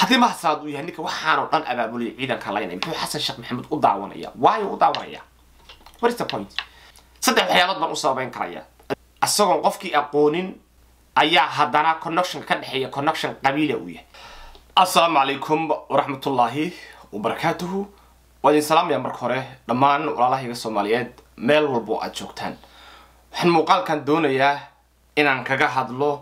haddii mahasalaad uu yahay ninka waxaanoo dhan abaabulaya ciidanka laynay muxuu xasan sheekh maxamed u daawanaya waayo u daawanaya what is the point saddex waxyaalood baan u sababeyn karaya isagoon qofkii aqoonin ayaa haddana connection ka dhexeeya connection qabiila uu yahay assalaamu calaykum waraxmatullaahi wabarakaatuhu waa idin salaamaya marka hore dhammaan walaalahayga soomaaliyeed meel walba oo aad joogtaan waxaan muuqaalkan doonayaa inaan kaga hadlo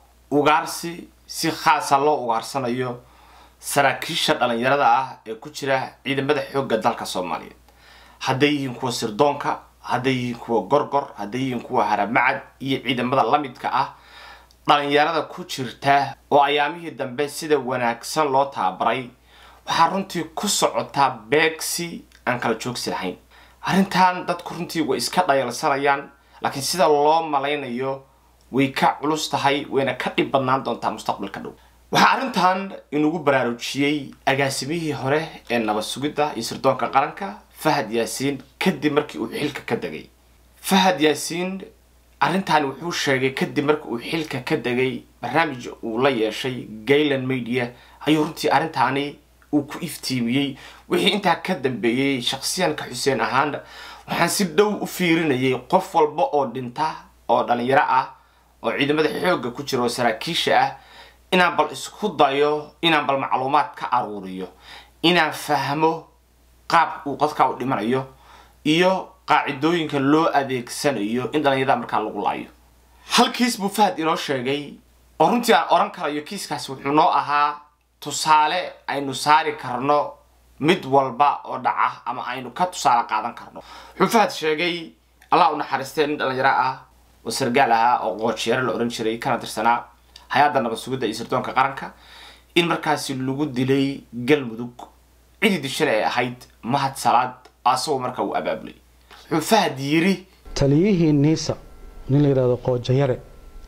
ugaarsi si khaasa loo ugaarsanayo saraakiisha dhalinyarada ah ee ku jira ciidamada xoogga dalka soomaaliyeed hadday yihiin kuwa sirdoonka hadday yihiin kuwa gorgor hadday yihiin kuwa haramacad iyo ciidamada lamidka ah dhalinyarada ku jirta oo ayaamihii dambe sida wanaagsan loo tababaray waxaa runtii ku socotaa beegsi aan kala joogsi lahayn arrintan dadku runtii way iska dhayalsanayaan laakiin sida loo malaynayo way ka culus tahay wayna ka dhib badnaan doontaa mustaqbalka dhow waxaa arrintan inugu baraarujiyey agaasimihii hore ee nabad sugidda iyo sirdoonka qaranka fahad yaasiin kadib markii uu xilka ka degay fahad yaasiin arrintan wuxuu sheegay kadib markii uu xilka ka degay barnaamij uu la yeeshay gayland media ayuu runtii arrintaani uu ku iftiimiyey wixii intaa ka dambeeyey shaksiyanka xuseen ahaan waxaan si dhow u fiirinayay qof walba oo dhinta oo dhalinyaro ah oo ciidamada xoogga ku jira oo saraakiisha ah inaan bal isku dayo inaan bal macluumaad ka aruuriyo inaan fahmo qaab uu qodkaa u dhimanayo iyo qaacidooyinka loo adeegsanayo in dhalinyarada markaa lagu laayo hal kiis buu fahad inoo sheegay oo runtii aan oran karayo kiiskaasi wuxuu noo ahaa tusaale aynu saari karno mid walba oo dhaca ama aynu ka tusaale qaadan karno wuxuu fahad sheegay allah u naxariistee nin dhalinyaro ah oo sargaal ahaa oo qoojyeero la ohan jiray kana tirsanaa hay-adda nabad sugidda iyo sirdoonka qaranka in markaasi lagu dilay galmudug cidii dishana ay ahayd mahad salaad asagoo markaa uu abaabulay wuxuu fahad yiri taliyihii niisa nin la yidhahdo qoojayare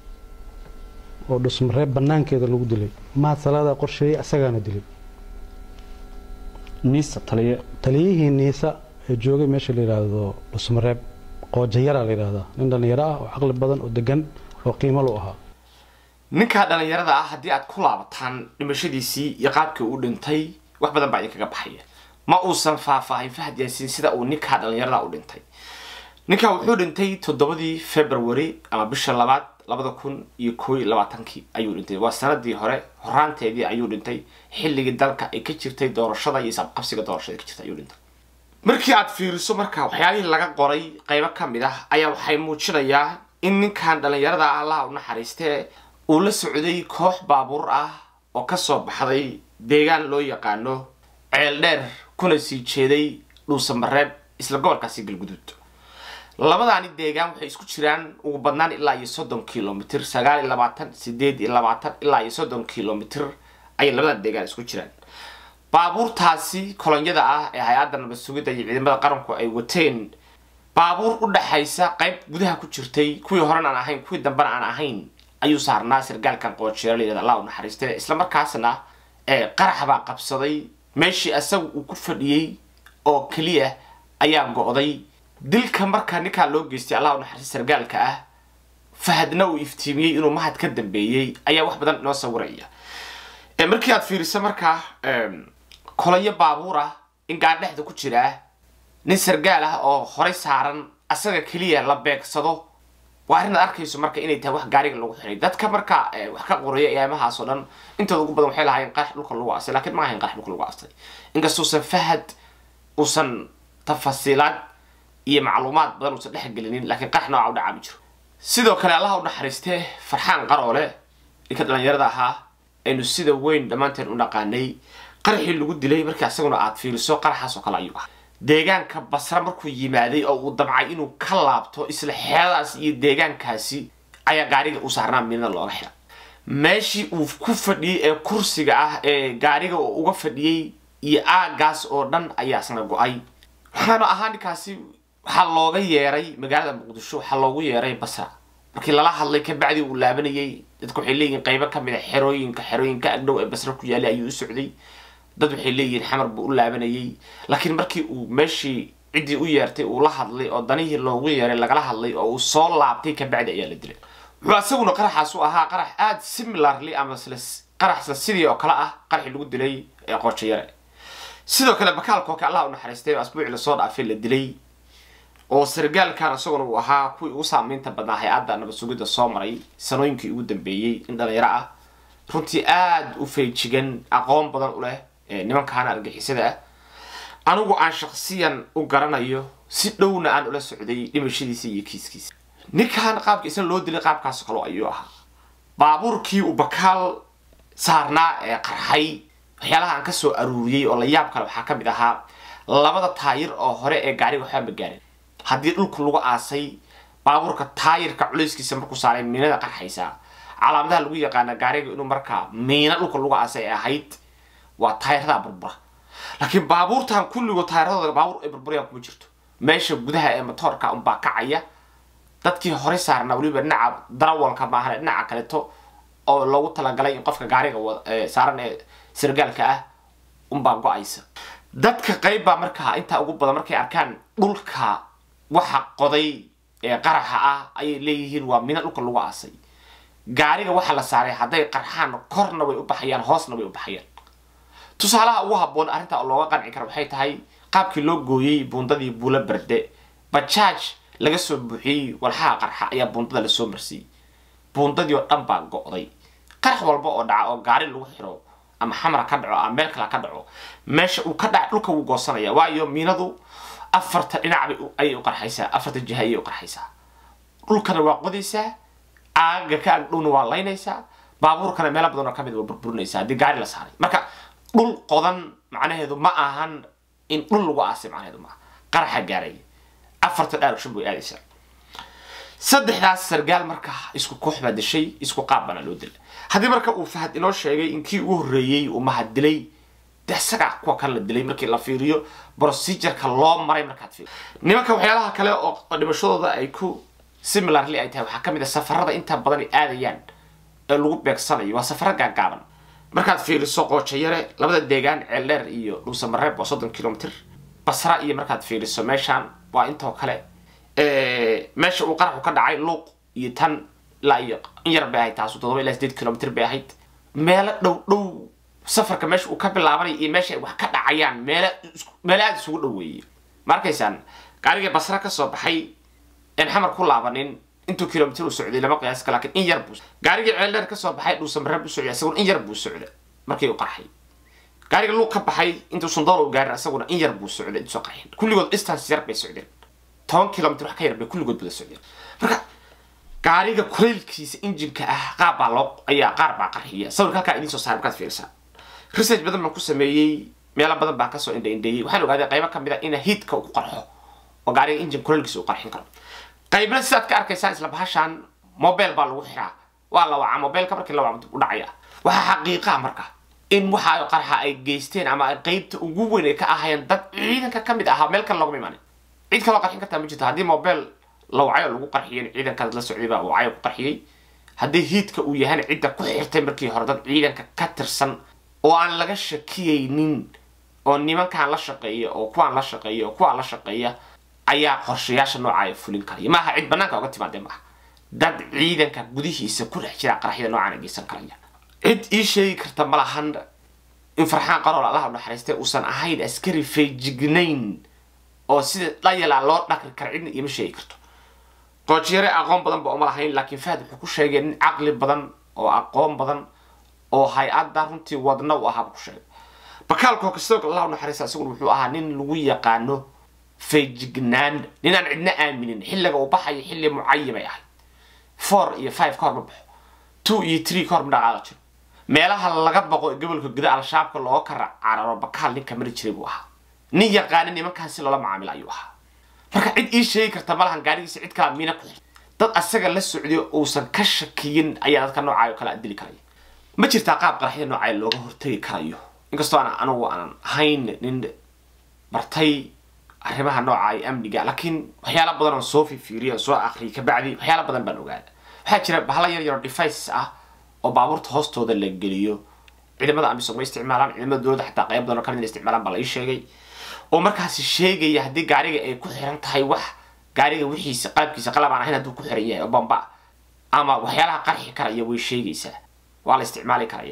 oo dhusmareeb banaankeeda lagu dilay mahad salaadaa qorsheeyey asagaana dilay niisa taliye taliyihii niisa ee joogay meesha la yidhaahdo dhusmareeb qoojayara la yidhahdaa nin dhallinyaro ah oo caqli badan oo degan oo qiimo lu ahaa ninkaa dhalinyarada ah haddii aad ku laabataan dhimashadiisii iyo qaabkii uu dhintay wax badan baa idinkaga baxaya ma uusan faahfaahin fahad yaasiin sida uu ninkaa dhalinyarada u dhintay ninkaa wuxuu dhintay toddobadii february ama bisha labaad labada kun iyo koo iyo labaatankii ayuu dhintay waa sanadii hore horaanteedii ayuu dhintay xilligii dalka ay ka jirtay doorashada iyo isabqabsiga doorashada ka jirtay ayuu dhintay markii aad fiiriso marka waxyaalihii laga qoray qaybo ka mid ah ayaa waxay muujinayaa in ninkan dhalinyarada ah allaha u naxariistee uu la socday koox baabuur ah oo kasoo baxday deegaan loo yaqaano ceel dheer kuna sii jeeday dhuusamareeb isla gobolkaasi galguduud labadaani deegaan waxay isku jiraan ugu badnaan ilaa iyo soddon kilomitr sagaal iyo labaatan sideed iyo labaatan ilaa iyo soddon kilomitr ayay labadan deegaan isku jiraan baabuurtaasi kolonyada ah ee hay-adda nabad sugidda iyo ciidamada qaranku ay wateen baabuur u dhexaysa qayb gudaha ku jirtay kuwii horen aan ahayn kuwii dambena aan ahayn ayuu saarnaa sargaalkan qoojeero layihahda allah u naxariiste isla markaasna qarax baa qabsaday meeshii asaga uu ku fadhiyey oo keliya ayaa go-day dilka markaa ninkaa loo geystay allah u naxariiste sargaalka ah fahadna uu iftiimiyey inuu mahad ka dambeeyey ayaa wax badan inoo sawiraya markii aad fiiriso markaa kolonyo baabuur ah in gaadhexda ku jiraa nin sargaal ah oo horay saaran asaga keliya la beegsado waa arrin aad arkayso marka inay tahay wax gaariga lagu xiray dadka marka wax ka qoraya eemahaas oo dhan intooda ugu badan waxay lahaayeen qarax dhulka lagu astay lakiin ma ahayn qarax dhulka lagu astay inkastuusan fahad uusan tafasiilaad iyo macluumaad badan uusan dhexgelinin laakiin qarax nooca u dhacaa ma jiro sidoo kale allaha u naxariistee farxaan qaroole ninka dhalinyarada ahaa aynu sida weyn dhammaanteen u dhaqaanay qaraxii lagu dilay markii asaguna aad fiiriso qaraxaas oo kale ayuu ah deegaanka basra markuu yimaaday oo uu damcay inuu ka laabto isla xeeladaas iyo deegaankaasi ayaa gaariga u saarnaa midna looga xira meeshii uu ku fadhiyey ee kursiga ah ee gaariga uu uga fadhiyey iyo aagaas oo dhan ayaa isna go-ay waxaana ahaa ninkaasi waxaa looga yeeray magaalada muqdisho waxaa loogu yeeray basra markii lala hadlay kabacdii uu laabanayay dadka waxay leeyihiin qaybo kamid a xerooyinka xerooyinka agdhow ee basra ku yaalay ayuu u socday dad waxay leeyihiin xamar buu u laabanayay laakiin markii uu meeshii ciddii u yeertay uu la hadlay oo danihii loogu yeeray lagala hadlay oo uu soo laabtay kabacdi ayaa la dilay wuxuu asaguna qaraxaas u ahaa qarax aada similarly ama isla qaraxsa sidii oo kale ah qaraxii lagu dilay ee qoojayare sidoo kale bakaalkooka allah u naxariistay oo asbuucii lasoo dhaafay la dilay oo sargaalkan isaguna uu ahaa kuwii ugu saamaynta badnaa hay-adda nabad sugidda soo maray sanooyinkii ugu dambeeyey in dhalinyaro ah runtii aada u feejigan aqoon badan u leh nimankaana argixisada ah anigu aan shaksiyan u garanayo si dhowna aan ula socday dhimashadiisa iyo kiiskiisa ninkan qaabka isna loo dilay qaabkaas kalo ayuu ahaa baabuurkii uu bakaal saarnaa ee qarxay waxyaalaha aan kasoo aruuriyey oo la yaab kale waxaa ka mid ahaa labada taayir oo hore ee gaariga waxba ma gaarin haddii dhulku lagu aasay baabuurka taayirka culayskiisa markuu saaray miinada qarxaysaa calaamadaha lagu yaqaana gaariga inuu markaa miina dhulka lagu aasay ay ahayd waa taayiradaa burbura laakiin baabuurtan kulligood taayiradooda baabuur ay burburayaan kuma jirto meesha gudaha ee motoorka unbaa kacaya dadkii hore saarnaa weliba dhinaca darawalka maahan dhinaca kaleeto oo loogu talagalay in qofka gaariga saaran ee sargaalka ah unbaa go-aysa dadka qayb baa markaa intaa ugu badan markay arkaan dhulka waxa qoday ee qaraxa ah ayay leeyihiin waa mina dhulka lagu aasay gaariga waxa la saaray hadday qarxaan korna way u baxayaan hoosna way u baxayaan tusaalaha ugu habboon arrinta looga qanci kara waxay tahay qaabkii loo gooyey buundadii buula berde bajaaj laga soo buuxiyey walxaha qarxa ayaa buundada lasoo marsiiyey buundadii oo dhan baa go-day qarax walba oo dhaca oo gaari lagu xiro ama xamra ka dhaco ama meel kale ka dhaco meesha uu ka dhaca dhulka wuu goosanaya waayo miinadu afarta dhinac ayay u qarxaysaa afarta jiha ayay u qarxaysaa dhulkana waa qodaysaa aaga ka agdhowna waa laynaysaa baabuurkana meelo badan oo kamid waa burburinaysaa haddii gaari la saaray marka dhul qodan macnaheedu ma ahan in dhul lagu aasay macnaheedu maaha qaraxa gaaray afarta dhaarugshan bay aadaysaa saddexdaas sargaal marka isku koox baa dishay isku qaab baana loo dilay haddii marka uu fahad inoo sheegay in kii ugu horreeyey uu mahad dilay de isagaa kuwa kale la dilay markii la fiiriyo procedureka loo maray markaad fiiriyo nimanka waxyaalaha kale oo dhimashadooda ay ku similarly ay tahay waxaa kamid a safarada inta badan ay aadayaan ee lagu beegsanayo waa safaro gaagaaban markaad fiiriso qoojayare labada deegaan ceeldheer iyo dhuusamareeb waa soddon kilomitr basra iyo markaad fiiriso meeshaan waa intoo kale meesha uu qaraxu ka dhacay luuq iyo tan ilaa iyo in yar bay ahayd taasu todoba ilaa sideed kilomitr bay ahayd meelo dhow dhow safarka meesha uu ka bilaabanay iyo meesha ay wax ka dhacayaan meelo meelo aada isugu dhoweeyey ma arkaysaan gaarigii basra kasoo baxay en xamar ku laabanin intuu kilomitr u socday lama qiyaas ka lakin in yar buu gaarigii ceeldheer kasoo baxay dhuusamareeb u socday isaguna in yar buu socda markii uu qarxay gaariga luuq ka baxay intuu sundool u gaarin isaguna in yar buu socday intuu qarxin kulligood distance yar bay socdeen toban kilomitr wax ka yar bay kulligood bada socdeen marka gaariga kuleylkiisa injinka ah qaab baa loo ayaa qaar baa qarxiya sawirka halkaa idiin soo saaray markaad fiirisaa research badan baan ku sameeyey meelo badan baa kasoo indha indheeyey waxaan ogaaday qaybo kamid a ina hiidka uu qarxo oo gaariga injin kuleylkiisa uu qarxin karo qaybna sidaad ka arkaysaan isla bahashaan mobile baa lagu xiraa waa la wacaa mobileka markii la waca u dhacaya waxaa xaqiiqaa marka in waxa qarxa ay geysteen ama ay qaybta ugu weyn ay ka ahayeen dad ciidanka kamid ahaa meel kale loogama imaanin cid kaloo qarxin kartaa ma jirto haddii mobile la wacayo lagu qarxiyay ciidankaas la socday baa wacayo ku qarxiyey haddii hiidka uu yahayna cidda ku xirtay markii hore dad ciidanka ka tirsan oo aan laga shakiyaynin oo nimankaan la shaqeeya oo kuwaan la shaqeeya oo kuwaan la shaqeeya ayaa qorshayaasha noocaaya fulin karaya maaha cid banaanka oga timaadee maaha dad ciidanka gudihiisa ku dhex jira qaraxyada noocaan ay geysan karaya cid ii sheegi karta ma lahan in farxaan qarool allaha u naxariistay uusan ahayn askari feejignayn oo sida dhayalaa loo dhaqri kara cidna iima sheegi karto qoojiyare aqoon badan ba uma lahayn laakiin fahad wuxuu ku sheegay nin caqli badan oo aqoon badan oo hay-adda runtii wadna u ahaa ku sheegay bakaalkoo kastoo allah u naxariista isaguna wuxuu ahaa nin lagu yaqaano feejignaan ninaan cidna aaminin xilliga uu baxayo xilli mucayimay ahayd four iyo five ka hor ma baxo two iyo three ka hor ma dhaqaaqa jiro meelaha laga baqo ee gobolka guda al-shabaabka looga kara cararo bakaal ninka mari jiray buu ahaa nin yaqaana nimankaan si loola macaamilo ayuu ahaa marka cid ii sheegi karta malahan gaarigiisa cid kalaa miina ku xir dad asaga la socdiyo uusan ka shakiyin ayaa dadka noocaayo kala dili karaya ma jirtaa qaab qaraxyada noocaayo looga hortegi karayo inkastoo aan anigu aanan ahayn nin bartay arrimaha nooca iyo amniga laakiin waxyaala badan oo soo fifiiriya soo akhriyay kabacdi waxyaala badan baan ogaada waxaa jira bahla yar yaro devices ah oo baabuurta hoostooda la geliyo ciidamada amisom way isticmaalaan ciidamada dowladda xataa qayb badan oo kamid isticmaalaan baa la ii sheegay oo markaasi sheegaya haddii gaariga ay ku xiran tahay wax gaariga wixiisa qalabkiisa qalab aan ahayn hadduu ku xiran yahay oo bamba ama waxyaalaha qarxi karaya way sheegaysaa waa la isticmaali karayaa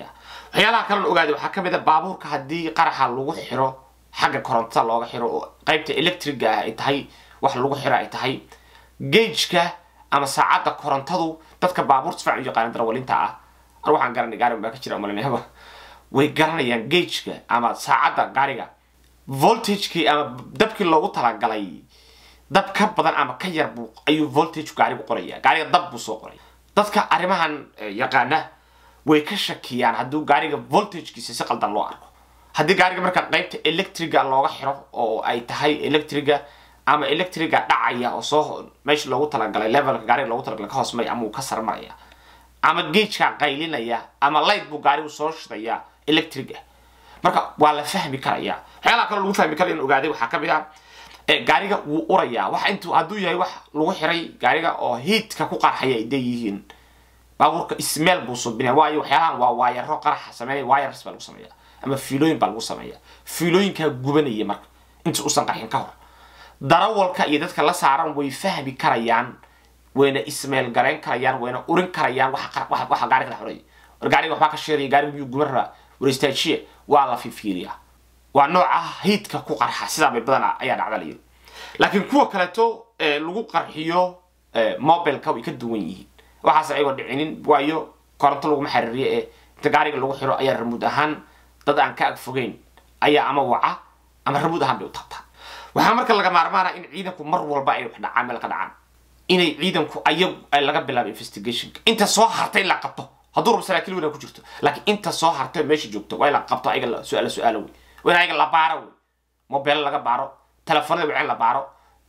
waxyaalaha kalena ogaaday waxaa ka mid a baabuurka haddii qaraxa lagu xiro xagga korontada looga xiro oo qaybta electriga ah ay tahay wax lagu xiro ay tahay gageka ama saacadda korontadu dadka baabuurta sifacan u yaqaana darwalinta ah an waxaan garanay gaarigan baa ka jira umalinayaba way garanayaan gageka ama saacadda gaariga voltagekii ama dabkii loogu talagalay dab ka badan ama ka yar buu ayuu voltage gaarigu qoraya gaariga dab buu soo qoraya dadka arrimahan yaqaana way ka shakiyaan hadduu gaariga voltagekiisa si qaldan loo arko haddii gaariga marka qaybta electriga looga xiro oo ay tahay electriga ama electriga dhacaya oo soo meesha loogu talagalay levelka gaariga loogu talagalay ka hoosmaya ama uu ka sarmaraya ama gageka qaylinaya ama light buu gaarigu soo shidaya electric ah marka waa la fahmi karaya waxyaalaha kaloo lagu fahmi kara in ogaaday waxaa kamid ah gaariga wuu urayaa wax intuu hadduu yahay wax lagu xiray gaariga oo hiidka ku qarxaya ay deeyihiin baabuurka ismeel buu subinaya waayo waxyaalahan waa waayaro qaraxa sameeya wires baa lagu sameeya ama fiilooyin baa lagu sameeya fiilooyinkaa gubanaya marka inta usan qarxin ka hor darawalka iyo dadka la saaran way fahmi karayaan wayna ismeel garayn karayaan wayna urin karayaan waxa gaariga dhex uraya war gaariga waxbaa ka sheegaya gaariga miyuu guban rabaa waristaajiya waa la fifiiriyaa waa nooca hiidka ku qarxa sidaa bay badan ayaa dhacda layiri laakiin kuwa kaleeto lagu qarxiyo mobileka way ka duwan yihiin waxaas ayagoo dhicinin waayo koronto laguma xariiriyo ee inta gaariga lagu xiro ayaa ramuud ahaan dad aan ka ag fogeyn ayaa ama waca ama ramuud ahaan bay u taabtaa waxaa marka laga maarmaana in ciidanku mar walba ay wax dhacaan meel ka dhacaan inay ciidanku ayagu ay laga bilaabo investigationka inta soo hartay la qabto hadduu rabo saraakiil weyna ku jirto laakiin inta soo hartay meesha joogto waa in la qabto ayaga su-aalo su-aalo wey waa in ayaga la baaro wey mobile laga baaro telefoonada wacin la baaro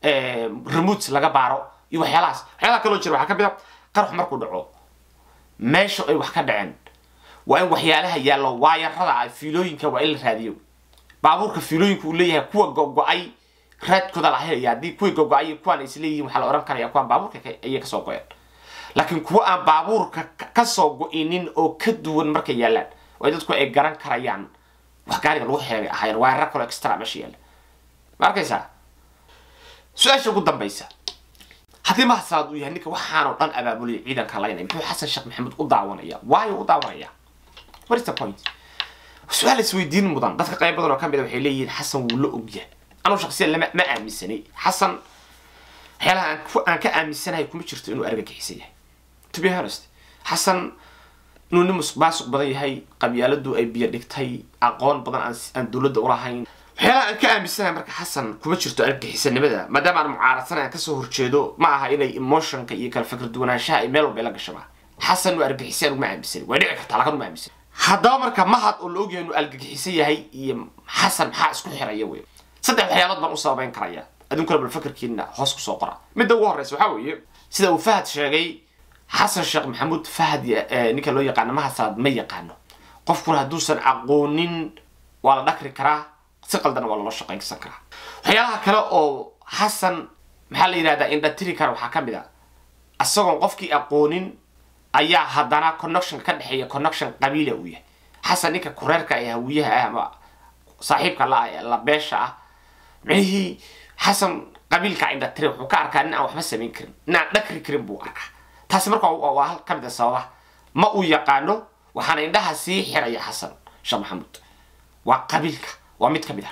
remotes laga baaro iyo waxyaalahaas waxyaalaha kaloo jira waxaa ka mid a qarax markuu dhaco meesha ay wax ka dhaceen waa in waxyaalaha yaallo waayarada ah fiilooyinka waa in la raadiyo baabuurka fiilooyinka uu leeyahay kuwa go-go-ay raadkooda la helaya haddii kuwii go-go-ay kuwaan is leeyihiin waxaa la ohan karaya kuwaan baabuurka ayay kasoo go-een laakiin kuwa aan baabuurka kasoo go-inin oo ka duwan markay yaallaan waa dadku ay garan karayaan wax gaariga lagu xeegay ahaayeen waayarar kaloo extra meesha yaalla ma arkaysaa su-aasha ugu dambaysa haddii mahadsaad uu yahay ninka waxaanoo dhan abaabulaya ciidanka laynaya muxuu xasan sheekh maxamuud u daawanaya waayo u daawanaya what is the point su-aal isweydiin mudan dadka qayb badan oo ka mid a waxay leeyihiin xasan wuu la ogyahay anuu shaqsiyan lama ma aaminsanay xasan waxyaalaha aan ku aan ka aaminsanahay kuma jirto inuu argagixisan yahay to be honest xasan inuu nin musuq maasuq badan yahay qabyaaladu ay biyo dhigtay aqoon badan aan aan dowladda ulahayn waxyaalaha aan ka aaminsanahay marka xasan kuma jirto argagixisanimada maadaama aan mucaaradsanay aan kasoo horjeedo ma aha inay emotionka iyo kala fikir duwanaanshaha ay meel walba ila gashaba xasan uu argagixisan uguma aaminsanay way dhici kartaa lakan uma aaminsan haddaba marka mahad oo la ogyahay inuu argagixisan yahay iyo xasan maxaa isku xiraya wey saddex waxyaalood baan u sababeyn karaya adunkuna bal fakarkiina hoos kusoo qora midda ugu horreysa waxaa weeye sida uu fahad sheegay xasan sheekh maxamuud fahad ninka loo yaqaano mahad salaad ma yaqaano qofkuna hadduusan aqoonin waa la dhakri karaa si qaldana waa loola shaqaynsan karaa waxyaalaha kale oo xasan maxaa la yidhahdaa indhatiri kara waxaa ka mid a isagoon qofkii aqoonin ayaa haddana connection ka dhexeeya connection qabiila uu yahay xasan ninka kureerka ee hawiyaha ah ama saaxiibka la ah ee la beesha ah micnihii xasan qabiilka indhatiri wuxuu ka arkaa nin aan waxba samayn karin nin aan dhakri karin buu arkaa taasi marka waa hal ka mid a sababaha ma uu yaqaano waxaana indhaha sii xiraya xasan sheekh maxamuud waa qabiilka waa mid ka mid ah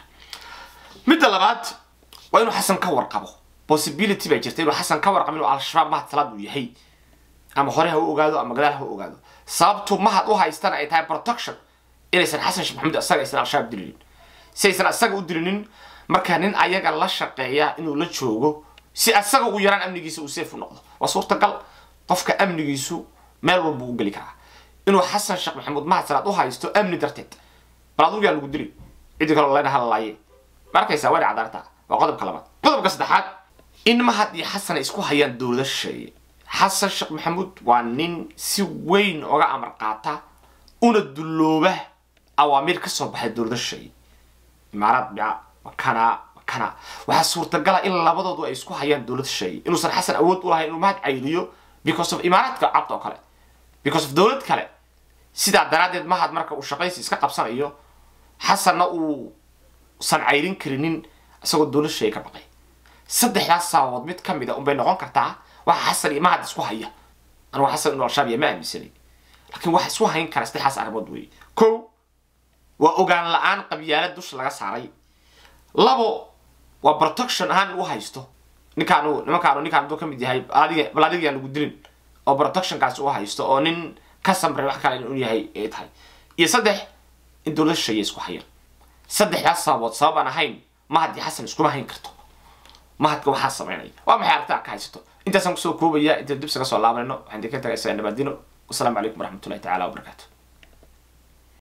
midda labaad waa inuu xasan ka warqabo possibility baa jirta inuu xasan ka warqabo inuu al-shabaab mahad salaad uu yahay ama hore ha u ogaado ama gadaal ha u ogaado sababtu mahad u haystana ay tahay protection inaysan xasan sheekh maxamuud isaga aysan al-shabaab dilinin si aysan isaga u dilinin marka nin ayaga la shaqeeya inuu la joogo si asaga ugu yaraan amnigiisa uu safe u noqdo waa suurtagal qofka amnigiisu meel walba u geli karaa inuu xasan sheekh maxamuud mahad salaad u haysto amni darteed bal adugu yaa lagu dili ciddi kaloo layna hadlalaaye ma arkaysaa waa dhacdaartaa waa qodobka labaad qodobka saddexaad in mahad iyo xasan ay isku hayaan dowlada shisheeye xasan sheekh maxamuud waa nin si weyn oga amar qaata una dullooba awaamiir ka soo baxay dowlada shisheeye imaaraad bica makana makana waxaa suurtagala in labadoodu ay isku hayaan dowlad shisheeye inuusan xasan awood u lahayn inuu mahad cayliyo because of imaaraadka cabta oo kale because of dowlad kale sidaa daraaddeed mahad marka uu shaqaysi iska qabsanayo xasanna uu san cayrin karinin isagoo dowlad shisheeye ka baqay saddexdaas sababood mid ka mid a unbay noqon kartaa waxa xasan iyo mahad isku haya anugu xasan inuu al-shabaab ya ma aaminsanay laakiin waxa isku hayn kara saddexdaas arrimood weeye kow waa ogaan la-aan qabyaalad dusha laga saaray labo waa protection ahaan u haysto ninkaanu nimankaanu ninkaan hadduu ka mid yahay adiga bal adiga yaan lagu dilin oo protectionkaasi u haysto oo nin ka samray wax kale inuu yahay ay tahay iyo saddex in dowlad shisheeye isku hayaan saddexdaas sababood sabab aan ahayn mahadii xasan iskuma hayn karto mahadka waxaa samaynaya waa maxay aragtaa ka haysato intaasaan kusoo koobaya inta dibsa ka soo laabanayno waxaan idinka tagaysaa nabadino wasalaamu calaykum waraxmatullahi tacaala wabarakaatu